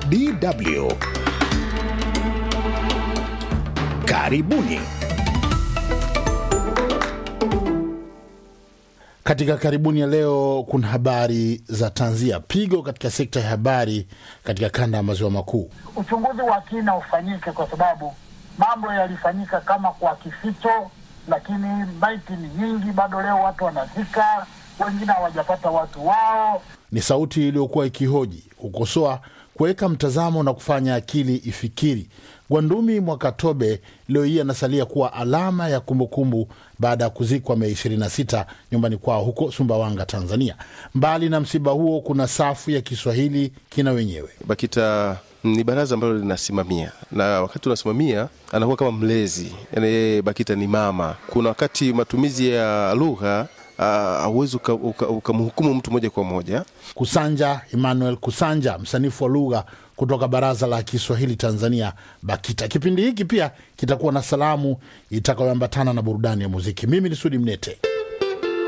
DW. Karibuni. Katika karibuni ya leo kuna habari za tanzia, pigo katika sekta ya habari katika kanda ya maziwa makuu. uchunguzi wa kina ufanyike, kwa sababu mambo yalifanyika kama kwa kificho, lakini maiti ni nyingi, bado leo watu wanazika, wengine hawajapata watu wao. Ni sauti iliyokuwa ikihoji, kukosoa, kuweka mtazamo na kufanya akili ifikiri. Gwandumi Mwakatobe leo hii anasalia kuwa alama ya kumbukumbu baada ya kuzikwa Mei 26 nyumbani kwao huko Sumbawanga, Tanzania. Mbali na msiba huo, kuna safu ya Kiswahili kina wenyewe. BAKITA ni baraza ambalo linasimamia na wakati unasimamia anakuwa kama mlezi, yani yeye BAKITA ni mama. Kuna wakati matumizi ya lugha hauwezi ukamhukumu uka, uka mtu moja kwa moja. Kusanja Emmanuel Kusanja, msanifu wa lugha kutoka Baraza la Kiswahili Tanzania, BAKITA. Kipindi hiki pia kitakuwa na salamu itakayoambatana na burudani ya muziki. Mimi ni Sudi Mnete.